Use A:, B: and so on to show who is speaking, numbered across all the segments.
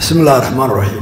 A: bismi illahi raxmaan raxiim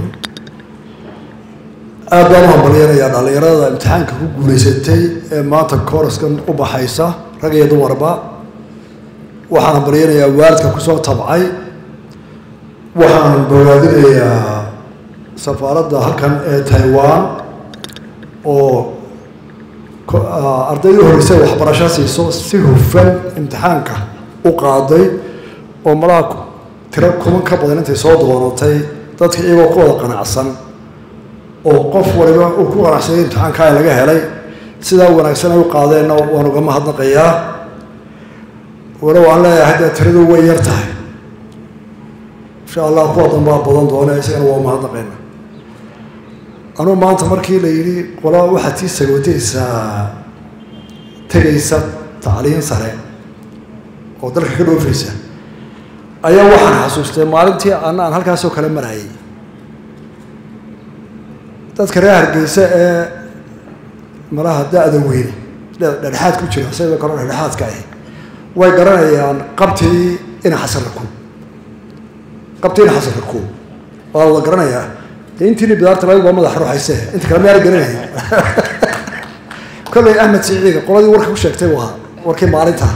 A: aad baan u hambalyanayaa dhallinyarada imtixaanka ku guulaysatay ee maanta kooraskan u baxaysa rag iyo dumarba waxaan hambalyanayaa waalidka kusoo tabcay waxaan bogaadinayaa safaaradda halkan ee taiwan oo ardaydii horeysay waxbarasho siiso si hufan imtixaanka u qaaday oo malaha tiro kuman ka badan intay soo doonatay dadka iyagoo ku wada qanacsan oo qof waliba uu ku qanacsanay imtixaankaa laga helay sidaa wanaagsan ay u qaadeenna waan uga mahadnaqayaa walow aan leeyahay dee tiradu way yar tahay insha allah kuwa danbaa badan doone isagana waa mahadnaqayna anuu maanta markii la yidhi qola waxaad sii sagootaysaa tegaysa tacliin sare oo dalka ka dhoofaysa ayaa waxaan xasuustay maalintii ana aan halkaasoo kale marayay dadka reer hargeysa ee malaha da-da weyne dhexdhexaad ku jira sidoo kale dhexdhexaadka ahi way garanayaan qabtii ina xasarraku qabtii ina xasarraku waa wada garanayaa dee intiini bidaarta laga waa madax ruuxayse inta kale mayaala garanaya kollay ahmed siciiga qoladii warka ku sheegtay waa warkii maalinta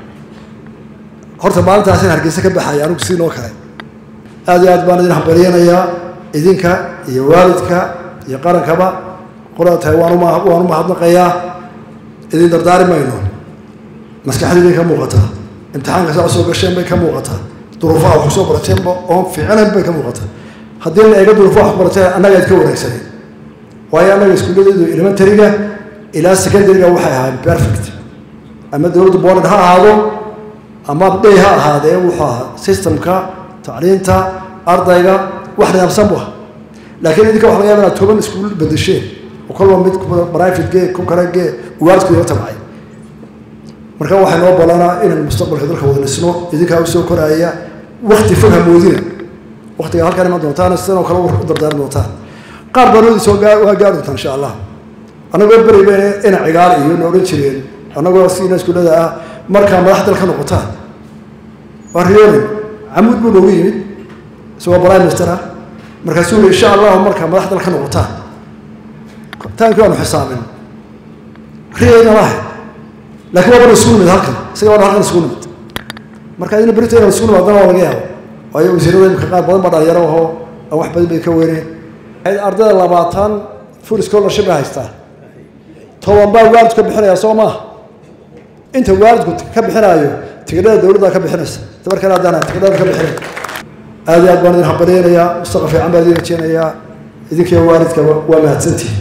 A: horta maalintaas in hargeysa ka baxaya anigu siinoo kale aad iyo aad baan idin hambalyanayaa idinka iyo waalidka iyo qarankaba qolada tahay waan waan u mahadnaqayaa idin dardaari mayno maskaxdiibay ka muuqataa imtixaanka saa usoo gasheen bay ka muuqataa duruufaha wax kusoo barateenba oon fiicnayn bay ka muuqataa haddii la eego duruufaha wax barateen annaga aad ka wanaagsaneen waayo annaga iskuulladeedu elementaryga ilaa secondaryga waxay ahaayeen perfect ama dowladda boland ha ahaado ama day ha ahaadee wuxuu ahaa systemka tacliinta ardayga wax nidaamsan bu aha laakiin idinka waxa laga yaba inaad toban iskuul bedesheen oo kolba mid private gee ku kale gee waalidku iga tabcay marka waxay noo ballanaa inaan mustaqbalka dalka wada dhisno idinkaa usoo koraaya wakti fog hamoodina waktiga halkaan iman doontaan sidanoo kale u dardaaran doontaan qaar baanoodi soo waa gaari doontaan insha allah annagoo beri bayna ina cigaal iyo na odhan jireen annagoo siina iskuullada ah markaa madax dal ka noqotaan waa riyoonin camuud buu noogu yimid isagoo prime minister ah markaasuu yii insha allahu markaa madax dal ka noqotaan taankii waanu xisaabin riyayna lahay laakiin waa bana isugu nimid halkan isaga bana halkan isugu nimid marka idina berito inaan isugu nimaadana waa laga yaabo waayo wasiirada imika qaar badan baa dhalinyaro ahoo aan wax badan bay ka weyneen ardayda labaatan full scholarship bay haystaa toban baa waalidku ka bixinaya soo maaha inta waalidku ka bixinaayo tigidhada dowladda ka bixinaysa dabarkana haddaan tigidhada ka bixinay aad iyo aad baan idin hambalyaynayaa mustaqbal fiican baan idin rajeynayaa idinkiyo waalidka waa mahadsantihi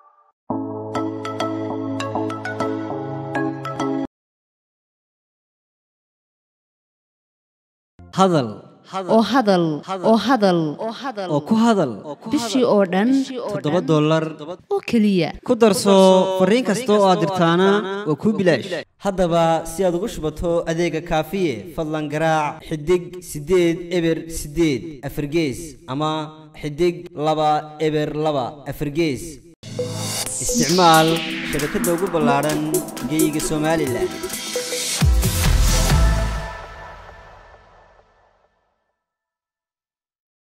B: hadal
C: oo hadal oo hadal
B: oo ku hadal
C: bishii oo dhan
B: toddoba dollar
C: oo keliya
B: ku darso fariin kasta oo aad dirtaana waa kuu bilaash haddaba si aad ugu shubato adeega kaafiye fadlan garaac xidig siddeed eber siddeed afargees ama xidig laba eber laba afargees isticmaal shabakadda ugu ballaadhan geyga somalilan